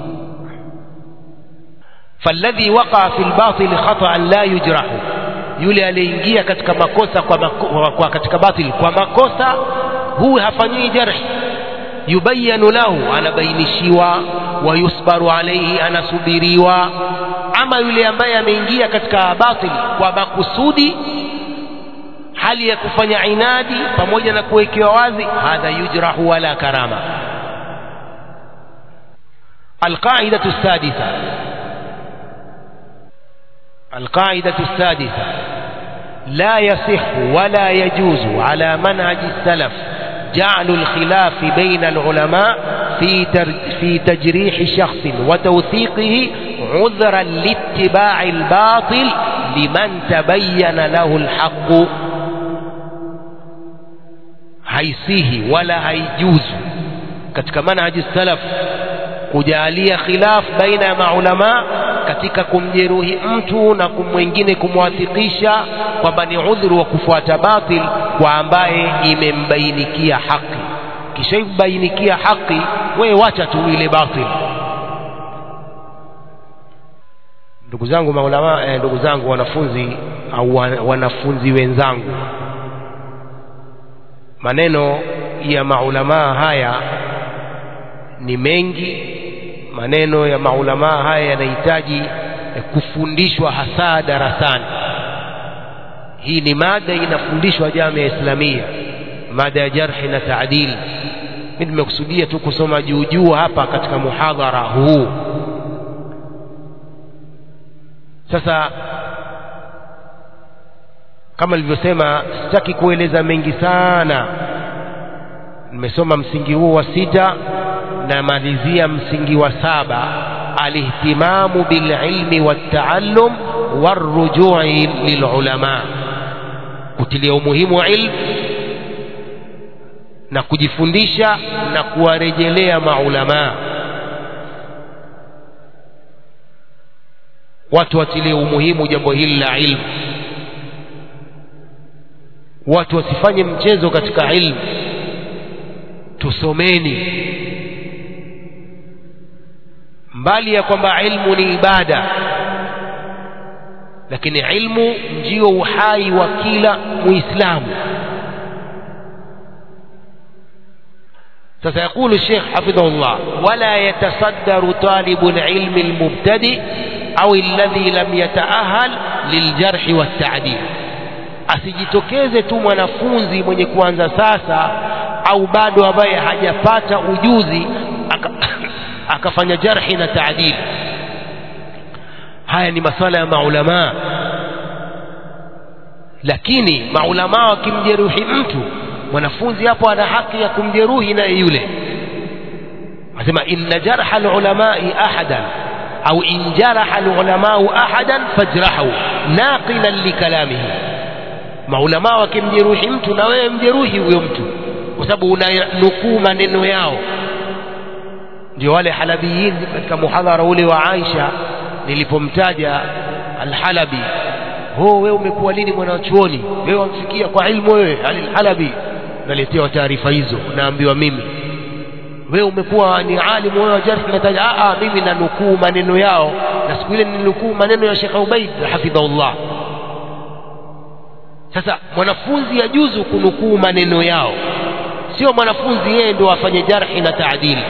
B: فالذي وقع في الباطل خطأ لا يجرح yule aliyeingia katika makosa kwa, mako, kwa katika batil kwa makosa huyu hafanyiwi jarhi yubayanu lahu anabainishiwa wayusbaru alaihi anasubiriwa ama yule ambaye ameingia katika batil kwa makusudi hali ya kufanya inadi pamoja na kuwekewa wazi hadha yujrahu wala karama القاعدة السادسة القاعدة السادسة لا يصح ولا يجوز على منهج السلف جعل الخلاف بين العلماء في في تجريح شخص وتوثيقه عذرا لاتباع الباطل لمن تبين له الحق haisihi wala haijuzu katika manhaji salaf kujalia khilaf baina ya maulamaa katika kumjeruhi mtu na mwingine kumwathikisha kwamba ni udhuru wa kufuata batil kwa ambaye imembainikia haki kisha imbainikia haki wewe wacha tu ile batil ndugu zangu maulama eh, ndugu zangu wanafunzi au wanafunzi wenzangu maneno ya maulamaa haya ni mengi maneno ya maulamaa haya yanahitaji kufundishwa hasa darasani hii ni mada inafundishwa jamia islamia mada ya jarhi na taadili mi nimekusudia tu kusoma juu juu hapa katika muhadhara huu sasa kama nilivyosema sitaki kueleza mengi sana nimesoma msingi huu wa sita namalizia msingi wa saba alihtimamu bililmi waltaallum warujui lilulama kutilia umuhimu wa ilmu na kujifundisha na kuwarejelea maulamaa watu watilie umuhimu jambo hili la ilmu watu wasifanye mchezo katika ilmu tusomeni mbali ya kwamba ilmu ni ibada lakini ilmu ndio uhai wa kila muislamu sasa يقول الشيخ حفظه الله ولا يتصدر طالب العلم المبتدئ أو الذي لم يتأهل للجرح والتعديل asijitokeze tu mwanafunzi mwenye kuanza sasa au bado ambaye hajapata ujuzi aka, akafanya jarhi na taadili haya ni masala ya maulamaa lakini maulamaa wakimjeruhi mtu mwanafunzi hapo ana haki ya kumjeruhi naye yule anasema inna jarha alulamai ahadan au in jaraha alulamau ahadan fajrahu naqilan likalamihi maulamaa wakimjeruhi mtu na wewe mjeruhi huyo mtu kwa sababu unanukuu maneno yao ndio wale halabiyin katika muhadhara ule wa Aisha nilipomtaja alhalabi ho wewe umekuwa lini mwanachuoni wewe wamfikia kwa ilmu wewe alhalabi naletewa taarifa hizo naambiwa mimi wewe umekuwa ni alimu wewe wa jarh nataja a mimi nanukuu maneno yao na siku ile nilinukuu maneno ya Sheikh Ubaid hafidhahullah sasa mwanafunzi yajuzu kunukuu maneno yao sio mwanafunzi yeye ndio afanye jarhi na taadili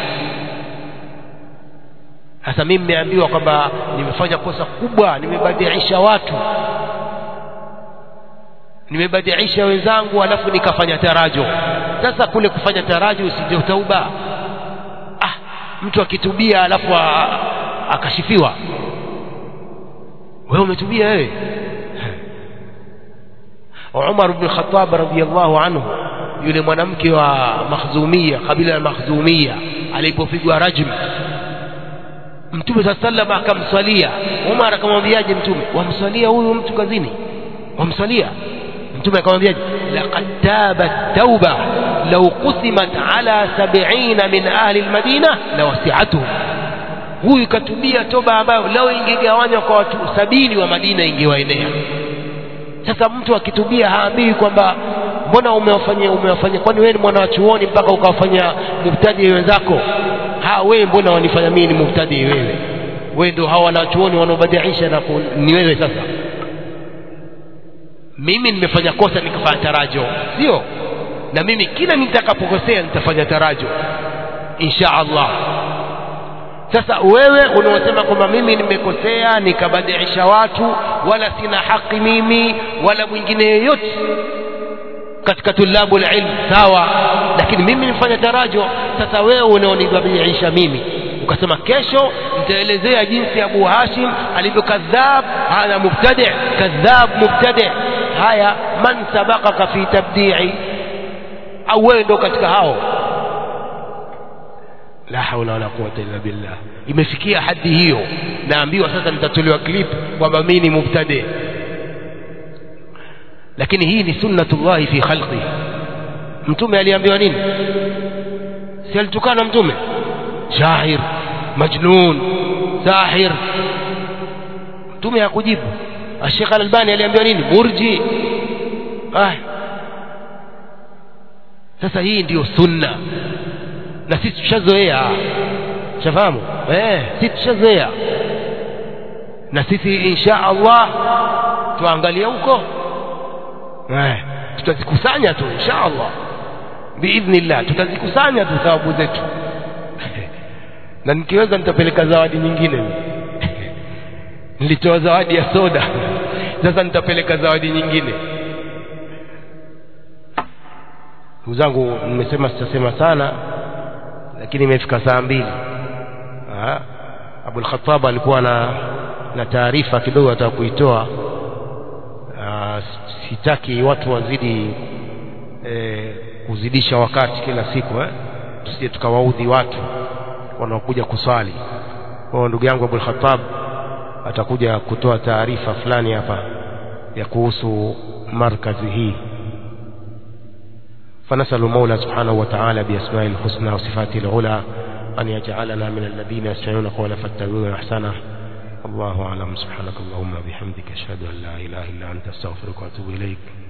B: sasa mimi nimeambiwa kwamba nimefanya kosa kubwa nimebadilisha watu nimebadilisha wenzangu alafu nikafanya tarajo sasa kule kufanya tarajo usije tauba ah mtu akitubia alafu akashifiwa wewe umetubia wewe Umar ibn Khattab radhiyallahu anhu yule mwanamke wa Makhzumia kabila la Makhzumia alipopigwa rajm Mtume saa sallam akamswalia Umar akamwambiaje Mtume wamswalia huyu mtu kazini wamswalia Mtume akamwambiaje laqad tabat tauba law qusimat ala sab'ina min ahli almadina lawasi'atuhum huyu katubia toba ambayo leo ingegawanywa kwa watu sabini wa Madina ingewaenea sasa mtu akitubia haambiwi kwamba mbona umewafanyia umewafanyia kwani wewe ni mwana wa chuoni mpaka ukawafanya mubtadi wenzako ha wewe mbona wanifanya mimi ni mubtadi wewe wewe ndio hawa wanachuoni wanaobadilisha na ni wewe sasa mimi nimefanya kosa nikafanya tarajo sio na mimi kila nitakapokosea nitafanya tarajo insha Allah sasa wewe unaosema kwamba mimi nimekosea nikabadilisha watu wala sina haki mimi wala mwingine yeyote katika tulabu ilm sawa lakini mimi nifanya tarajo sasa wewe unaonibadilisha mimi ukasema kesho nitaelezea jinsi Abu Hashim alivyokadhab hana mubtadi kadhab mubtadi haya man sabaqaka fi tabdi'i au wewe ndo katika hao la haula wala quwwata illa billah imefikia hadi hiyo naambiwa sasa nitatolewa clip kwamba mimi ni mubtadi lakini hii ni sunnatullahi fi khalqi mtume aliambiwa nini si alitukana mtume shair majnun sahir mtume hakujibu Sheikh Al-Albani aliambiwa nini murji ah sasa hii ndiyo sunna na sisi tushazoea shafahamu eh sisi tushazoea na sisi insha Allah tuangalie huko eh tutazikusanya tu insha Allah biidhnillah tutazikusanya tu thawabu zetu na nikiweza nitapeleka zawadi nyingine nilitoa zawadi ya soda sasa nitapeleka zawadi nyingine ndugu zangu nimesema sitasema sana lakini imefika saa mbili Abul Khattab alikuwa na na taarifa kidogo ataka kuitoa sitaki watu wazidi e, kuzidisha wakati kila siku eh? tusije tukawaudhi watu wanaokuja kuswali kwa ndugu yangu Abul Khattab atakuja kutoa taarifa fulani hapa ya kuhusu
A: markazi hii فنسأل المولى سبحانه وتعالى بأسماء الحسنى وصفاته العلى أن يجعلنا من الذين يستمعون قولا فاتبعون أحسنه الله أعلم سبحانك اللهم وبحمدك أشهد أن لا إله إلا أنت أستغفرك وأتوب إليك